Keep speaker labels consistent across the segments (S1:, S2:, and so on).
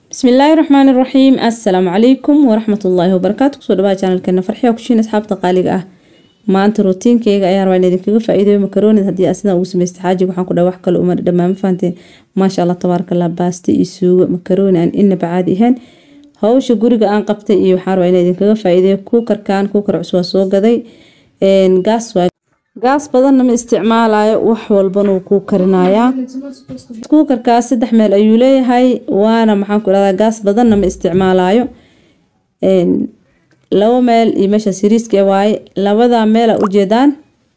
S1: bismillaahi raxmaani raxiim assalaamu calaykum waraxmatullaahi wabarakaatu kusoo dhawaad janalkeena farxiya kushiin asxaabta qaaliga ah maanta rutiinkeyga ayaan rabaa in idinkaga faa-iideyo makaroonid haddii aad sidaan ugu samaysta xaajiga waxaan ku dhahay wax kale uma dhammaan ma fahanteen maasha allah tabaaraka allah baasta iyo suugo makarooni aan inaba caadi ahayn hawsha guriga aan qabtay iyo waxaan rabaa in idinkaga faa-iideyo kuukarkan kuukar cusub waa soo gaday gaas waa gaas badanna ma isticmaalayo wax walbana wuu kuu karinayaa kuukarkaas saddex meel ayuu leeyahay waana maxaan ku dhahdaa gaas badanna ma isticmaalayo labo meel iyo meesha siriiska waaye labada meel a ujeedaan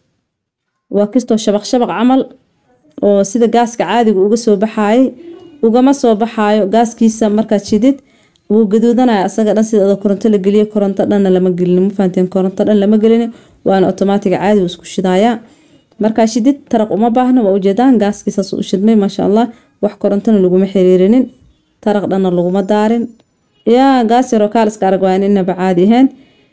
S1: waa kastoo shabaq shabaq camal oo sida gaaska caadiga uga soo baxaayay ugama soo baxaayo gaaskiisa markaad shidid wuu gaduudanaya asaga dhan sida adoo koronto la geliyo koronto dhanna lama gelin ma fahanteen koronto dhan lama gelin waana otomaatiga caadi uu isku shidayaa markaa shidid taraq uma baahna waa ujeedaan gaaskiisaas u shidmay maasha allah wax korontona laguma xiriirinin taraq dhanna laguma daarin yaa gaas yaroo kaaliska arag waa inaba caadi ahayn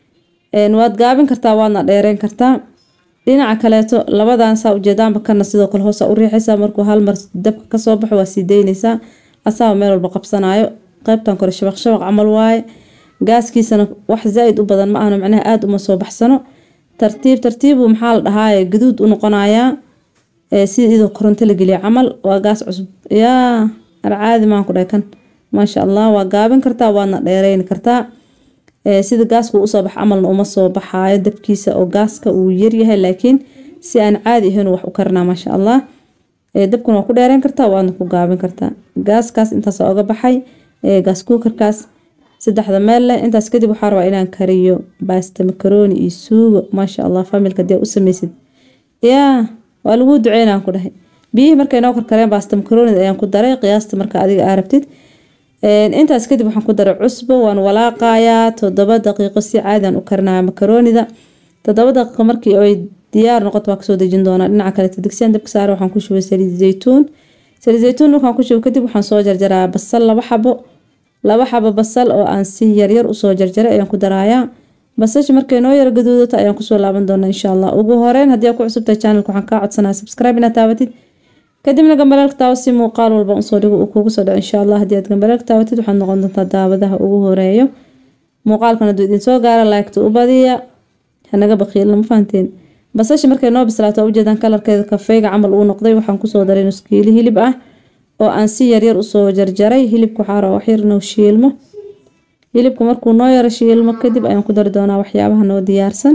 S1: waad gaabin kartaa waadna dheereyn kartaa dhinaca kaleeto labadan saa ujeedaanba kana sidoo kale hoosa u riixaysaa markuu hal mar dabka kasoo baxo waa sii daynaysaa asaaba meel walba qabsanayo qaybtan kore shabaq shabaq camal waaye gaaskiisana wax zaa-id u badan ma ahno macnaha aada uma soo baxsano tartiib tartiibu maxaa la dhahaaye gaduud u noqonayaa sida idoo koronto la geliya camal waa gaas cusub yaa arcaadi maan ku dhahay kan maasha allah waa gaabin kartaa waadna dheereyni kartaa sida gaaska usoo bax camalna uma soo baxaayo dabkiisa oo gaaska uu yaryahay laakiin si aan caadi ahayn wax u karinaa maasha allah dabkuna waa ku dheereyn kartaa waadna ku gaabin kartaa gaaskaas intaas oga baxay gaas kuukarkaas saddexda meel leh intaas kadib waxaa rabaa inaan kariyo baasta makarooni iyo suugo maasha allah familka hadii u sameysid yaa waa laguu duceynaan ku dhahay biyihii markay noo karkareen baasta makaroonida ayaan ku daray qiyaasta marka adiga aa rabtid intaas kadib waxaan ku daray cusbo waan walaaqayaa toddoba daqiiqo si caadian u karinaya makaroonida toddoba daqiiqo markii ay diyaar noqoto waa kasoo dejin doonaa dhinaca kaleeto digsiyan dabka saare waxaan ku shubay saliid zaytuun saliid zaytuun markaan ku shubo kadib waxaan soo jarjaraa basal laba xabo laba xabo basal oo aan si yaryar usoo jarjaray ayaan ku darayaa basasha markay noo yaro gaduudato ayaan kusoo laaban doonaa insha allah ugu horeyn haddii aa ku cusubtahay channelka waxaan kaa codsanaya subscribe inaad taabatid kadibna gambalaalka taawo si muuqaal walba usoo dhigo uu kugu soo dhaco insha allah haddii aad gambalaalka taabatid waxaad noqon doontaa daawadaha ugu horeeyo muuqaalkan hadduu idin soo gaara laagta u badiya hanaga bakiilna ma fahanteen basasha markay noo bislaato waa ujeedaan kalarkeeda kafeyga camal uu noqday waxaan kusoo daray nuskiili hilib ah oo aan si yaryar usoo jarjaray hilibka waxaa raba waxyar inuu shiilmo hilibka markuu noo yaro shiilmo kadib ayaan ku dari doonaa waxyaabaha noo diyaarsan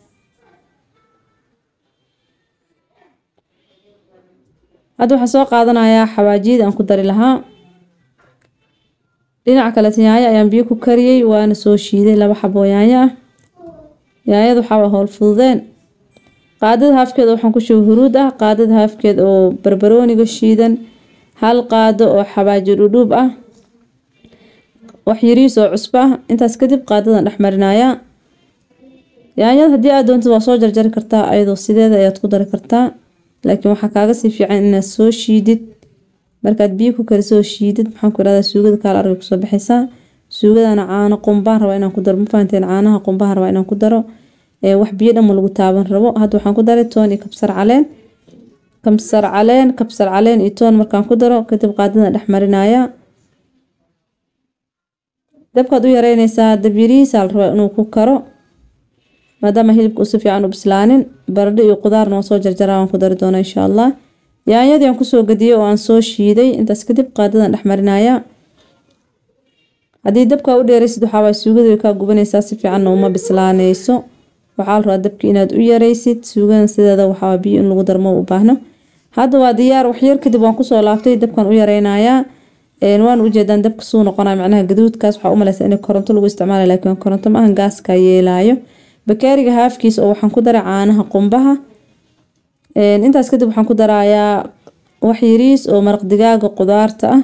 S1: hadda waxaan soo qaadanayaa xawaajiyada aan ku dari lahaa dhinaca kaleeta yaanyo ayaan biyo ku kariyey waana soo shiiday laba xaboo yaanyo ah yaanyada waxaa howl fududeen qaadada haafkeeda waxaan ku shubay huruud ah qaadada haafkeed oo barbarooniga shiidan hal qaado oo xabaaji dhudhuub ah wax yariis oo cusbo ah intaas kadib qaadadan dhex marinayaa yaanyada haddii aad doontid waa soo jarjari kartaa ayadoo sideeda ayaad ku dari kartaa laakiin waxaa kaaga sii fiican inaad soo shiidid markaad biyo ku karisoo shiidid maxaan ku irahdaa suugada kaala arga kusoo baxaysaa suugadana caano qumbaan rabaa inaan ku daro ma fahanteen caanaha qumbaha rabaa inaan ku daro wax biyo dhanma lagu taaban rabo hadda waxaan ku daray toon iyo kabsar caleen kabsar caleen kabsar caleen iyo toon markaan ku daro kadib qaadada dhex marinaya dabkaad u yareynaysaa dab yarihiisaa la rabaa inuu ku karo maadaama hilibka uu si fiican u bislaanin baradho iyo qudaarna waan soo jarjaraa waan ku dari doonaa insha allah yaanyadii aan kusoo gadiyey oo aan soo shiiday intaas kadib qaadadan dhex marinaya haddii dabkaa u dheeraysid waxaa waay suugada way kaa gubanaysaa si fiicanna uma bislaanayso waxaa la rabaa dabki inaad u yaraysid suugadan sideeda waxaa biyo in lagu darmo u baahno hadda waa diyaar waxyar kadib waan kusoo laabtay dabkan u yareynayaa waan ujeedaan dabka suu noqonaya macnaha gaduudkaas waxaa u maleysa in koronto lagu isticmaala laakiin koronto maahan gaaska yeelaayo bakaariga haafkiis oo waxaan ku daray caanaha qumbaha intaas kadib waxaan ku darayaa wax yariis oo maraq digaaga qudaarta ah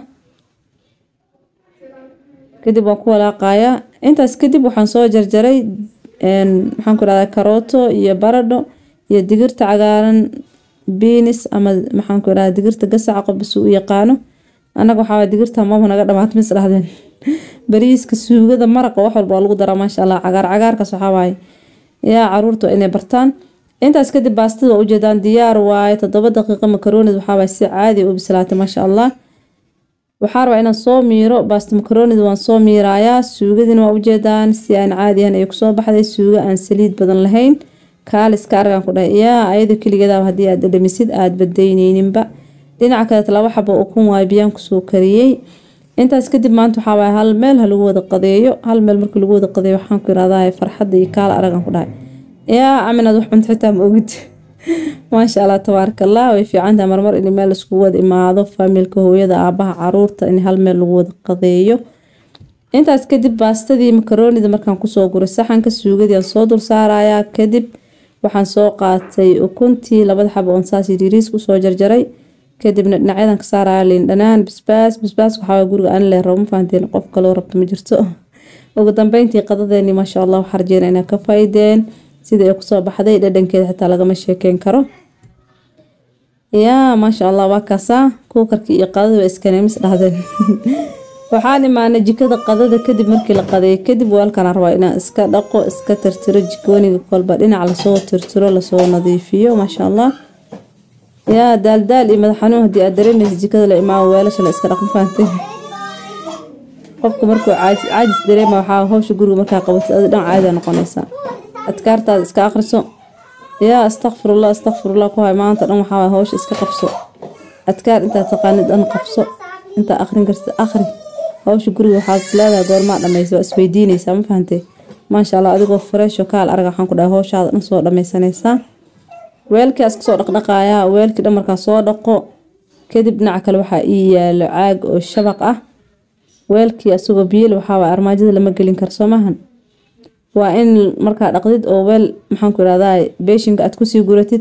S1: kadib waan ku walaaqayaa intaas kadib waxaan soo jarjaray maxaan ku rahdaa karooto iyo baradho iyo digirta cagaaran biinis ama maxaan ku irahdaa digirta gasaca qofbasuu u yaqaano annaga waxaa digirta maba naga dhamaat mis dhahdeen bariiska suugada maraqa wax walba waa lagu daraa maasha allah cagaar cagaarkaas waxaa waaye yaa caruurta inay bartaan intaas kadib baastada waa ujeedaan diyaar waaye toddoba daqiiqo makaroonid waxaa waaye si caadi u bislaatay maasha allah waxaa rabaa inaan soo miiro baasta makaroonida waan soo miirayaa suugadina waa ujeedaan si aan caadiyan ay kusoo baxday suugo aan saliid badan lahayn kaaliska argaan ku dhahay yaa ayadoo keligeedaaba haddii aad dhadhamisid aad badayneyninba dhinaca kaleet laba xabo ukun waay biyaan kusoo kariyey intaas kadib maanta waxaa waaya hal meel ha lagu wada qadeeyo hal meel markii lagu wada qadeeyo waxaan ku irahdaa farxadda iyo kaala aragan ku dhahay yaa aminaad wax cunto xitaa ma ogid maasha allah tabaaraka allah way fiicantahay marmar in meel iskugu wada imaado faamilka hooyada aabaha caruurta in hal meel lagu wada qadeeyo intaas kadib baastadii makaroonida markaan kusoo guray saxanka suugadii aan soo dul saarayaa kadib waxaan soo qaatay ukuntii labada xabo oon saas yiriis kusoo jarjaray kadibna dhinacyadan ka saaraya liin dhanaan bisbaas bisbaas waxaa guriga aan leero ma fahanteen qof kaloo rabta ma jirto ugu dambeyntii qadadeeni maasha allah waxaa rajeyna inaa ka faa'iideen sida ay kusoo baxday dhadhankeeda xitaa lagama sheekeyn karo yaa maasha allah waa kaasaa kuukarkii iyo qadada waa iskaneemis dhahdeen waxaan imaanay jikada qadada kadib markii la qadeeyo kadib weelkana rabaa inaan iska dhaqo iska tirtiro jikooniga kolba dhinac lasoo tirtiro lasoo nadiifiyo maasha allah yaa daaldaal iyo madax xanuun haddii aad dareemaysa jikada la imaamo weelasha la iska dhaqma fahanteen qofka markuu caajis dareema waxaa hawsha guriga markaa qabatid adi dhan caadi noqonaysaa adkaartaada iska aqriso yaa astakfirullah astakfirullah ku hay maanta dhan waxaa hawsha iska qabso adkaar intaad taqaanid dhan qabso intaa aqrin kartid aqri hawsha guriga waxaad leedahay goormaa dhamaysa waa isweydiinaysaa ma fahantay maasha allah adigoo fresh oo kaal arag waxaan ku dhahay hawshaada dhan soo dhamaysanaysaa weelkii aska soo dhaqdhaqaayaa weelkii dhan markaa soo dhaqo kadib dhinaca kale waxaa ii yaalo caag oo shabaq ah weelkii asagoo biyel waxaa armaajada lama gelin karo soo maahan waa in markaa dhaqdid oo weel maxaan ku irahdaa beeshinka aad kusii guratid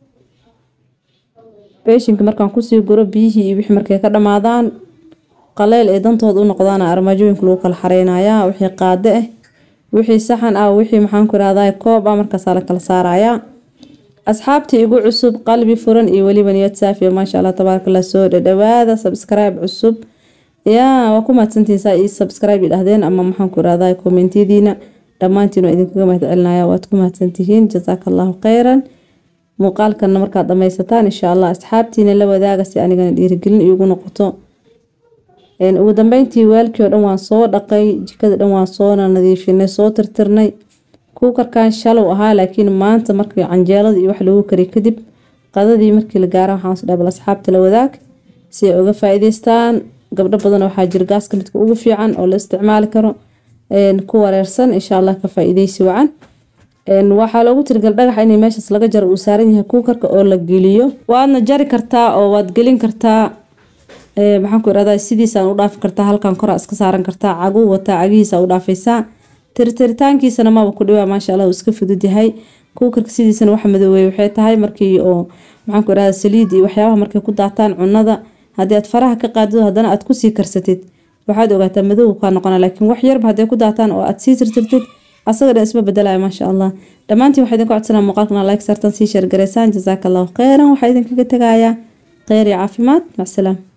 S1: beeshinka markaan kusii guro biyihii iyo wixii markay ka dhamaadaan qaleyl ee dantooda u noqdaan armaajooyinka lagu kala xareynayaa wixii qaade ah wixii saxan ah wixii maxaan ku irahdaa koob ah markaasaa la kala saarayaa asxaabtii igu cusub qalbi furan iyo weliba niyad saafiya maasha allah tabaarakallah soo dhadhawaada subscribe cusub yaa waa ku mahadsantihiin saa ii subscribe idhahdeen ama maxaan ku irahdaa kommentiyadiina dhammaantiin waa idinkaga mahad celinaya waad ku mahadsantihiin jazaaka allahu khayran muuqaalkana markaad dhamaysataan insha allah asxaabtiina la wadaaga si anigana dhiirigelin iigu noqoto ugu dambeyntii waalkii oo dhan waan soo dhaqay jikada dhan waan soona nadiifinay soo tirtirnay kuukarkan shalow ahaa laakiin maanta markii canjeelada iyo wax lagu kariy kadib qadadii markii la gaara waxaan dhahay bal asxaabta la wadaag si ay uga faa'iidaystaan gabdho badan waxaa jira gaaska midka ugu fiican oo la isticmaali karo ku wareersan insha allah ka faa'iidaysi wacan waxaa loogu tirigal dhagaxa in meeshaas laga jaro uu saaran yahay kuukarka oo la geliyo waadna jari kartaa oo waad gelin kartaa maxaan ku irahdaa sidiisaan u dhaafi kartaa halkan kora iska saaran kartaa caguu wataa cagihiisa u dhaafaysaa tirtiritaankiisana maba ku dhibaa maasha allah uu iska fudud yahay kuukarka sidiisana waxa madoweeye waxay tahay markii oo maxaan ku irahdaa saliid iyo waxyaabaha markay ku daataan cunada haddii aad faraha ka qaadid haddana aad kusii karsatid waxaad ogaataa madow kaa noqona laakiin wax yarba hadday ku daataan oo aad sii tirtirtid asaga dhan isma bedelaya maasha allah dhammaantiin waxaa idinku codsanaa muuqaalkana like sartan sii sheergaraysaan jazaaka allahu kheyran waxaa idinkaga tegayaa kheyr iyo caafimaad macsalaam